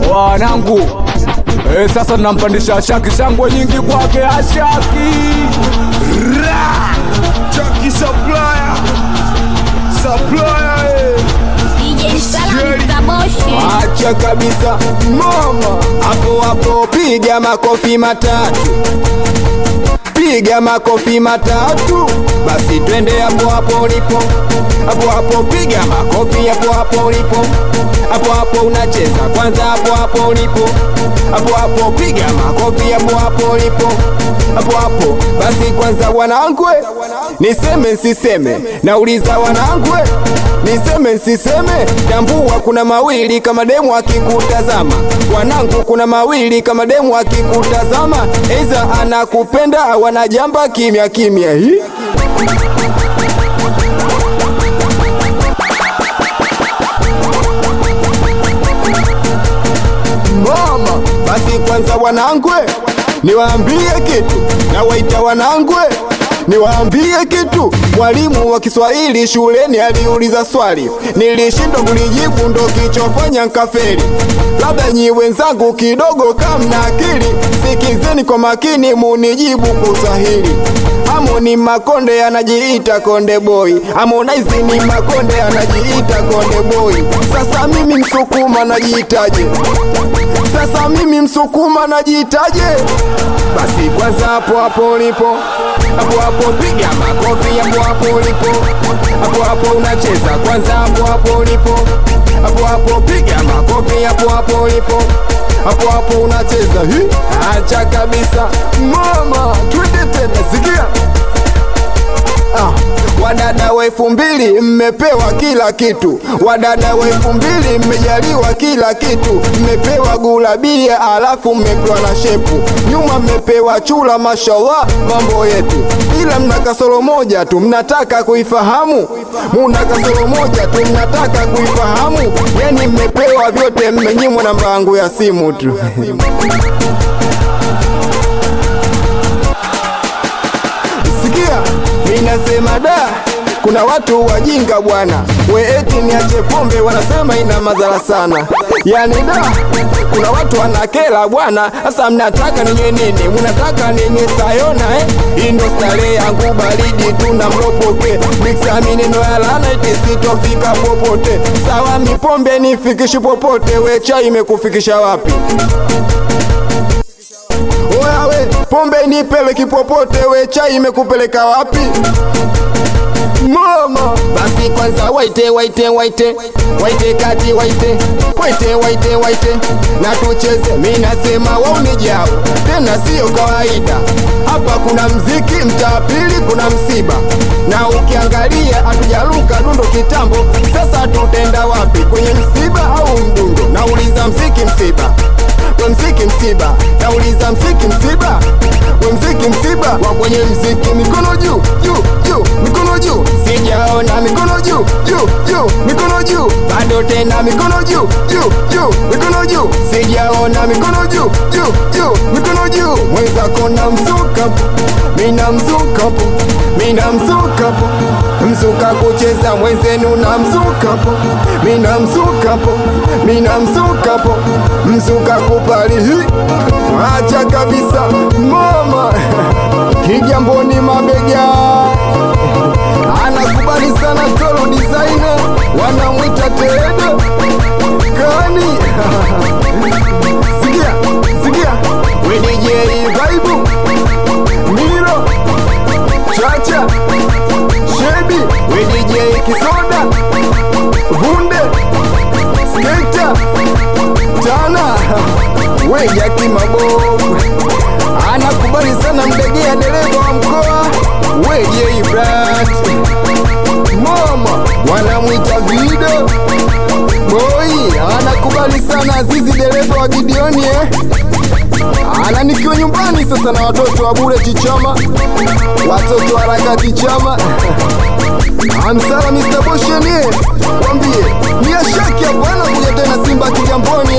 wanangu eh, sasa tunampandisha shaki shangwe nyingi kwake ashaki Ra! Chucky Supplier Supplier eh. DJ Salam Zaboshi. acha kabisa mama hapo hapo piga makofi matatu piga makofi matatu basi twende hapo hapo ulipo hapo hapo piga makofi hapo hapo ulipo hapo hapo unacheza kwanza hapo hapo ulipo hapo hapo piga makofi hapo hapo ulipo hapo hapo basi kwanza wanangwe niseme nsiseme nauliza wanangwe niseme nsiseme tambua kuna mawili kama demu akikutazama wanangu kuna mawili kama demu akikutazama eza anakupenda wanajamba kimya kimya hii mama basi kwanza wanangwe niwaambie kitu na waita wanangwe niwaambie kitu mwalimu wa kiswahili shuleni aliuliza swali nilishindwa kulijibu ndo kichofanya nkaferi labda nyi wenzangu kidogo kamna akili sikizeni kwa makini munijibu kuswahili Harmony Makonde anajiita Konde Boy, Harmonize ni Makonde anajiita Konde Boy. Sasa mimi Msukuma najiitaje? Sasa mimi Msukuma najiitaje? Basi kwanza hapo hapo ulipo, hapo hapo piga makofi, hapo hapo ulipo, hapo hapo unacheza kwanza, hapo hapo ulipo, hapo hapo piga makofi, hapo hapo ulipo, hapo hapo unacheza hii, acha kabisa mama, twende tena, sikia Ah, wadada wa elfu mbili mmepewa kila kitu, wadada wa elfu mbili mmejaliwa kila kitu, mmepewa gulabia alafu mmepewa na shepu, nyuma mmepewa chula, mashallah mambo yetu, ila mna kasoro moja tu, mnataka kuifahamu, muna kasoro moja tu, mnataka kuifahamu, yani mmepewa vyote, mmenyimwa namba yangu ya simu tu sikia minasema da kuna watu wajinga bwana we eti niache pombe wanasema ina madhara sana yani da kuna watu wanakela bwana sasa mnataka ninywe nini mnataka ninywe sayona eh? hii ndo starehe yangu baridi tuna mlopoke miksa mineno ya lana eti sitofika popote sawa mipombe nifikishi popote we chai imekufikisha wapi Oya we, pombe nipeleki popote, we chai imekupeleka wapi? Mama, basi kwanza waite waite waite waite kati waite waite waite waite na tucheze, mi nasema waunijao tena sio kawaida. Hapa kuna mziki, mtaa pili kuna msiba, na ukiangalia hatujaruka dundo kitambo. Sasa tutenda wapi, kwenye msiba au mdundo? Nauliza mziki msiba we mziki msiba, nauliza mziki msiba, we mziki msiba, wa kwenye mziki mikono juu juu juu, mikono juu, sijaona mikono juu juu juu, mikono juu, bado tena mikono juu juu juu, mikono juu, sijaona mikono juu juu juu, mikono juu, mwenzako na mzuka, mina mzuka po, mina mzuka po, mzuka kucheza mwenzenu na mzuka po, mina mzuka po, mina mzuka po, mzuka kupali hii, acha kabisa mama Kigamboni mabega anakubali sana Tolo designer, wanamwita Tedo kani sikia sikia, we DJ Vibe Milo Chacha Shebi we DJ Kisoda Vunde Sketa Tana we Jaki Mabovu anakubali sana Mdegea dereva wa mkoa we J Brat Mama wanamwita Vido Boy anakubali sana Azizi dereva wa Gideoni eh ana nikiwa nyumbani sasa na watoto wa bure Chichama, watoto wa harakati chama Amsala Mr. Boshenie, wambie ni ashaki hapo anakuja tena Simba Kigamboni